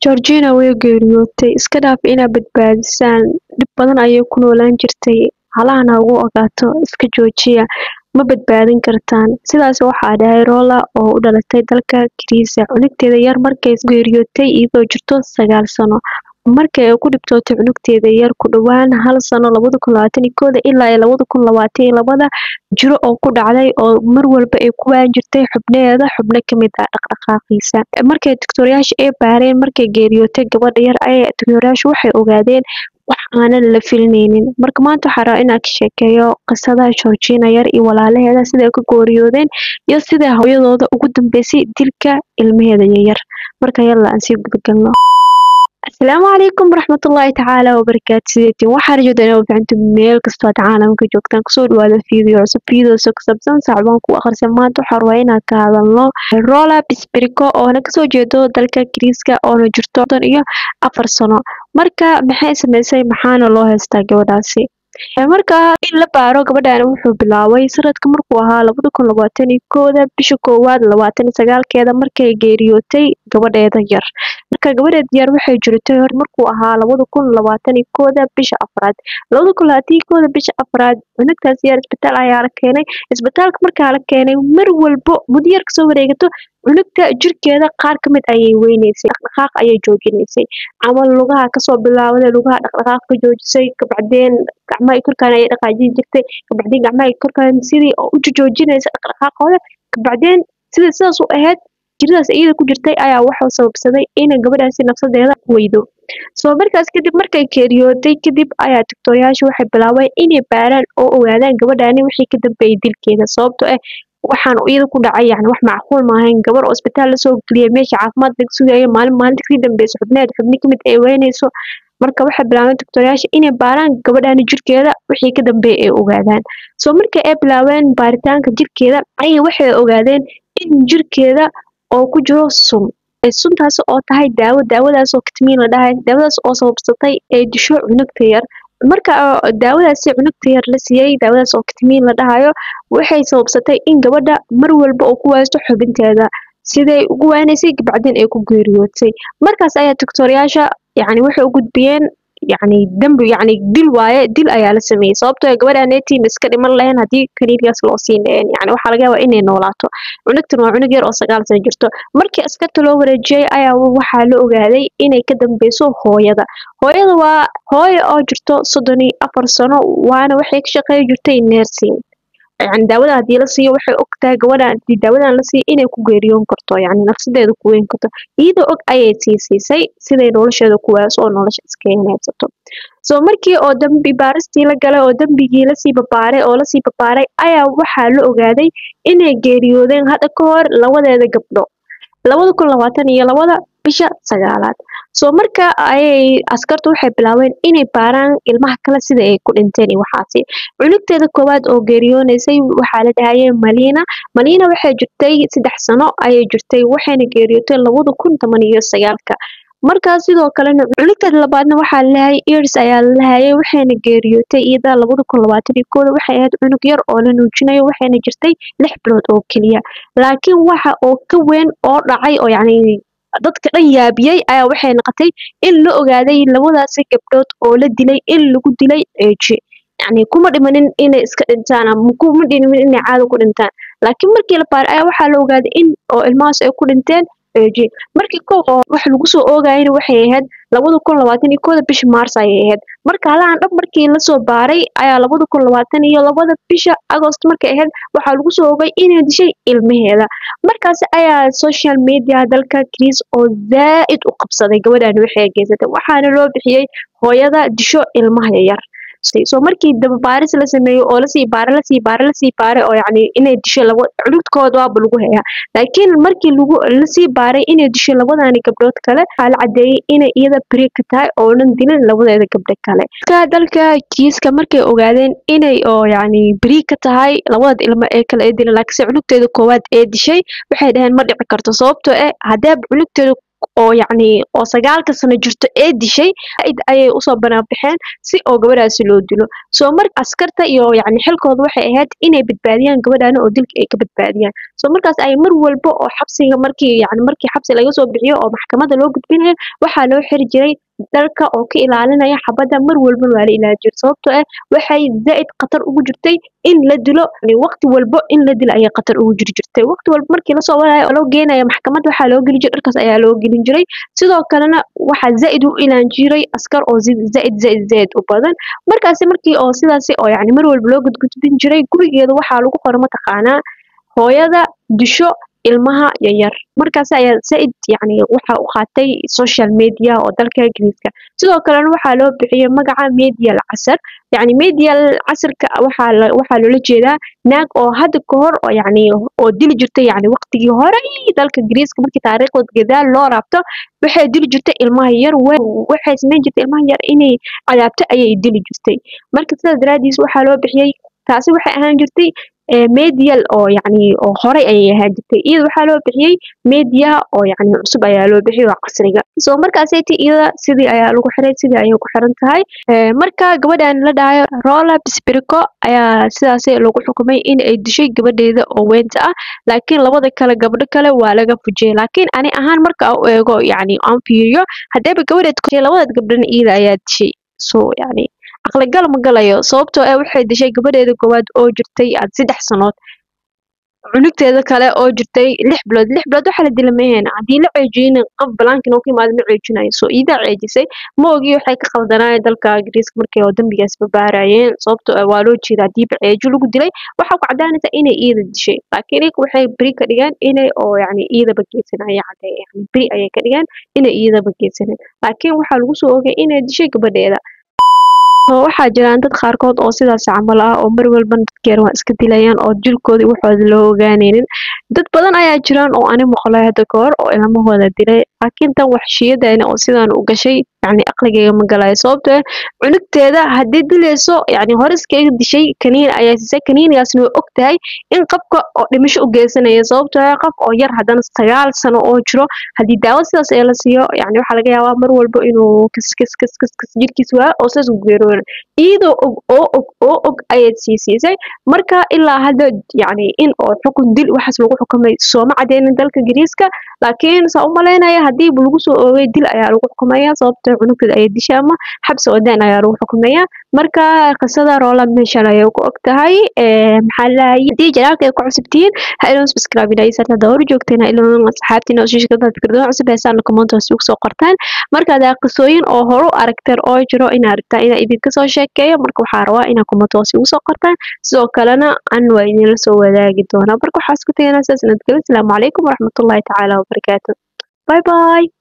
Georgina way geeriyootay. Iska dhaaf inaad badbaadisaan. Dhib badan ayay ku noolaan jirtay. Halahan ha ugu ogaato. Iska joojiya. Ma badbaadin kartaan. Sidaas waxaa dhahay Rola oo u dhalatay dalka Giriisa. Cunugteeda yar markay geeriyootay iyadoo jirto sagaal sano. Markay ay ku dhibtootay cunugteeda yar ku dhowaan hal sano labada kun labaatan iyo kooda ilaa iyo labada kun labaatan iyo labada jiro oo ku dhacday oo mar walba ay ku waan jirtay xubnaheeda xubno ka mid ah dhaqdhaqaaqiisa. Markay doctor-yaasha ay baareen markay geeriyootay gabadha yar ayay doctor-yaashu waxay ogaadeen wax aanan la filinaynin. Marka maanta waxaan rabaa inaan ka sheekeeyo qisada Georgina yar iyo walaalaheeda siday ku geeriyoodeen iyo sida hooyadooda ugu dambeysay dilka ilmaheeda yaryar. Marka yalla aan sii gudagalno. asalaamu calaykum waraxmatullaahi tacaala wabarakaatu sideetiin waxaan rajaynaa inaad fiicantiin meel kastoo aad caalamka joogtaan kusoo dhawaada fiideo cusub fiideoso ku saabsan sacbaan ku akhrisan maanta waxaan rabaa inaan ka hadalno rola bisbiriko oona kasoo jeedo dalka Giriiska oona jirto soddon iyo afar sano marka maxay sameysay maxaana loo haystaa gabadhaasi marka in la baaro gabadhan wuxuu bilaabay sanadka markuu ahaa labada kun labaatan iyo kooda bisha koowaad labaatan iyo sagaalkeeda markay geeriyootay gabadheeda yar marka gabadheeda yar waxay jirtay hor markuu ahaa labada kun labaatan iyo kooda bisha afraad labada kun labaatan iyo kooda bisha afraad cunugtaas yar isbitaal ayaa la keenay isbitaalka markaa la keenay mar walbo muddo yar kasoo wareegato cunugta jirkeeda qaar ka mid ayay weynaysay dhaqdhaqaaq ayay joojinaysay camal lugaha kasoo bilaawday lugaha dhaqdhaqaaq ka joojisay kabacdeen gacmaha korkaan ayay dhaqaajin jirtay kabacdeen gacmaha korkaan sidii oo u joojinaysa dhaqdhaqaaqooda kabacdeen sida sidaas u ahayd jiradaas iyada ku jirtay ayaa waxuu sababsaday inay gabadhaasi nafsadeeda weydo soo markaas kadib markay geeriyootay kadib ayaa doctor-yaasha waxay bilaabeen inay baaraan oo ogaadaan gabadhaani wixii ka dambeeyay dilkeeda sababtoo ah waxaan iyada ku dhacay yani wax macquul maahayn gabar oo isbitaal lasoo geliyay meesha caafimaad laga sugayo maalin maalinta kasii dambeysa xubneed xubni kamid ay weynayso marka waxay bilaabeen doctor-yaasha inay baaraan gabadhaani jirkeeda wixii ka dambeeyay ay ogaadaan soo markii ay bilaabeen baaritaanka jirkeeda ayay waxay ogaadeen in jirkeeda oo ku jiro sun suntaas oo tahay daawo daawadaas oo katmiin la dhahay daawadaas oo sababsatay ay disho cunugta yar marka daawadaasi cunugta yar la siiyey daawadaas oo katmiin la dhahayo waxay sababsatay in gabadha mar walba oo ku waasto xubinteeda siday ugu waanaysay kabacdeen ay ku geeriyootay markaas ayaa doctor-yaasha yani waxay u gudbiyeen yani dambi yani dil waaye dil ayaa la sameeyey sababtoo ah gabadhaan eetiin iska dhiman lahayn haddii kaniinigaas loo siin lahayn yani waxaa laga yaabaa inay noolaato cunugtan waa cunug yar oo sagaal sano jirto markii askarta loo wareejiyey ayaa waxaa la ogaaday inay ka dambeyso hooyada hooyada waa hooyo oo jirto soddon iyo afar sano waana waxay ka shaqeey jirtay nursing yani daawada haddii la siiyo waxay og tahay gabadhan haddii daawadan la siiyo inay ku geeriyoon karto yani nafsadeeda ku weyn karto iyadoo og ayay sii siisay siday nolosheeda ku waaso oo nolosha iska heneebsato soo markii oo dambi baaristii la galay oo dambigii lasii babaaray oo lasii babaaray ayaa waxaa la ogaaday inay geeriyoodeen hadda ka hor labadeeda gabdho labada kun labaatan iyo labada bisha sagaalaad soo marka ayay askartu waxay bilaabeen inay baaraan ilmaha kale sida ay ku dhinteen iyo waxaasi cunugteeda koowaad oo geeriyoonaysay waxaa la dhahayay malina malina waxay jirtay saddex sano ayay jirtay waxayna geeriyootay labada kun toban iyo sagaalka markaas sidoo kalena cunugteeda labaadna waxaa lalahay ears ayaa lalahayay waxayna geeriyootay iyada labada kun labaatan iyo kooda waxay ahayd cunug yar oo la nuujinayo waxayna jirtay lix bilood oo keliya laakiin waxa oo ka weyn oo dhacay oo yacni dadka dhan yaabiyey ayaa waxay noqotay in la ogaaday labadaasi gabdhood oo la dilay in lagu dilay ceeji yacni kuma dhimanin inay iska dhintaan ama kuma dhimanin inay caado ku dhintaan laakiin markii la baaray ayaa waxaa la ogaaday in oo ilmahaas ay ku dhinteen ceeji markii kow oo wax lagu soo oogayana waxay ahayd labada kun labaatan iyo kooda bisha maars ayay ahayd marka halahan dhab markii lasoo baaray ayaa labada kun labaatan iyo labada bisha agost markay ahayd waxaa lagu soo ogay inay dishay ilmaheeda markaas ayaa social media dalka Greece oo zaa'id u qabsaday gabadhan waxay geysatay waxaana loo bixiyey hooyada disho ilmaha yar soo markii daba baaris la sameeyo oo lasii baare lasii baare lasii baare oo yacni inay disho laba cunugtooda waaba lagu hayaa laakiin markii lagu lasii baaray inay disho labadani gabdhood kale waxaa la cadeeyey inay iyada beri ka tahay oonan dilin labadeeda gabdho kale ka dalka kiiska markay ogaadeen inay oo yacni beri ka tahay labada ilmo ee kale ee dilan laakiinse cunugteeda koowaad ee dishay waxay dhaheen ma dhici karto sababtoo ah haddaaba cunugteeda oo yacni oo sagaalka sano jirto ee dishay id ayay usoo banaanbaxeen si oo gabadhaasi loo dilo soo mar askarta iyo yacni xilkooda waxay ahayd inay badbaadiyaan gabadhaana oo dilka ay ka badbaadiyaan soo markaas ay mar walba oo xabsiga markii yacni markii xabsi laga soo bixiyo oo maxkamadda loo gudbinayo waxaa loo xiri jiray dharka oo ka ilaalinaya xabadda mar walba waa la ilaalin jiray sababtoo ah waxay zaa'id khatar ugu jirtay in la dilo waqti walbo in la dilo ayay khatar ugu jiri jirtay waqti walba markii lasoo wadayo oo loo geenayo maxkamadda waxaa loo gelin jiray dharkaas ayaa loo gelin jiray sidoo kalena waxaa zaa'id u ilaan jiray askar oo zaa'id zaa'id zaa'id u badan markaasi markii oo sidaasi oo yacni mar walba loo gudgudbin jiray gurigeeda waxaa lagu qora mataqaanaa hooyada disho ilmaha yaryar markaas ayaa zaid yacni waxa u qaatay social media oo dalka ingiriiska sidoo kalena waxaa loo bixiyey magaca medial casar yacni medial casarka waxaa la waxaa loola jeedaa naag oo hadda ka hor oo yacni oo dili jirtay yacni waqtigii hore dalka ingiriiska markii taariikhdood gadaal loo raabto waxay dili jirtay ilmaha yar waxay samayn jirtay ilmaha yar inay cadaabto ayay dili jirtay marka sidaas daraadiis waxaa loo bixiyey taasi waxay ahaan jirtay medial oo yacni oo horey ayay ahaan jirtay iyada waxaa loo bixiyey media oo yacni cusub ayaa loo bixiyey oo casriga soo markaasayta iyada sidii ayaa lagu xiray sidii ayay ku xiran tahay marka gabadhan la dhahayo rola bisbirico ayaa sidaas lagu xukumay in ay dishay gabadheeda oo weynta ah laakiin labada kale gabdho kale waa laga fujiyey laakiin ani ahaan marka u eego yacni aan fiiriyo haddeeba gabadheed ku labadaad gabdhana iyada ayaa dishay so yacni aqligal ma galayo sababtoo ah waxay dishay gabadheeda koowaad oo jirtay aad saddex sanood cunugteeda kale oo jirtay lix bilood lix bilood waxaa la dila maheen haddii la ceejiyeyna qof balaankin oo ka imaada ma ceejinayo soo iidaa ceejisay ma ogi waxay ka khaldanaayeen dalka ingiriiska markay oo dembigaas babaarayeen sababtoo ah waa loo jeeda haddiiba ceejo lagu dilay waxaa ku caddaanaysa inay iida dishay laakiin iyaga waxay beri ka dhigeen inay oo yacni iidaba geysanaya cadde yacni beri ayay ka dhigeen inay iidaba geysaneen laakiin waxaa lagu soo ogay inay dishay gabadheeda waxaa jiraan dad qaarkood oo sidaas camal ah oo mar walba dadkeer waa iska dilayaan oo jirkooda waxooda loo ogaanaynin dad badan ayaa jiraan oo ani maqlay hadda ka hor oo ilmahooda dilay laakiin tan waxshiyadeena oo sidaan u gashay yacni aqligayga ma galayo sababtoo ah cunugteeda haddii dilayso yacni hore iskaga dishay kaniin ayaa siisay kaniinigaasna way og tahay in qabka oo dhimasho u geysanaya sababtoo ah qof oo yar haddana sagaal sano oo jiro haddii daawo sidaas ee la siiyo yacni waxaa laga yaabaa mar walba inuu kas kas kas kas kas jirkiis waa oo sidaas u geerooyo iyadoo og oo og oo og ayaad sii siisay marka ilaa hadda yacni in oo xukun dil waxaas lagu xukumay sooma cadeynin dalka ingiriiska laakiin saa u malaynaya haddiiba lagu soo oogay dil ayaa lagu xukumaya sababtoo cunugteeda ayay dishay ama xabsi oo daan ayaa lagu xukumaya marka qisada roola meeshan ayay ku og tahay maxaa lahay haddii janaalka ay ku cusubtihiin ha iloon subscribe inaysarta dawr joogteena iloon asxaabtiina oo shiishka fikradaha cusub heesaan comment hoos ugu soo qortaan marka hadaa qisooyin oo horu aragteen oo jiro inaa rabtaa inaa idinka soo sheekeeyo marka waxaa rabaa inaa comment hoos ugu soo qortaan sidoo kalena an waa idinla soo wadaagi doonaa marka waxaa isku tagaynaa sidaas nabadgelyo asalaamu calaykum waraxmatullaahi tacaala wabarakaatu bye bye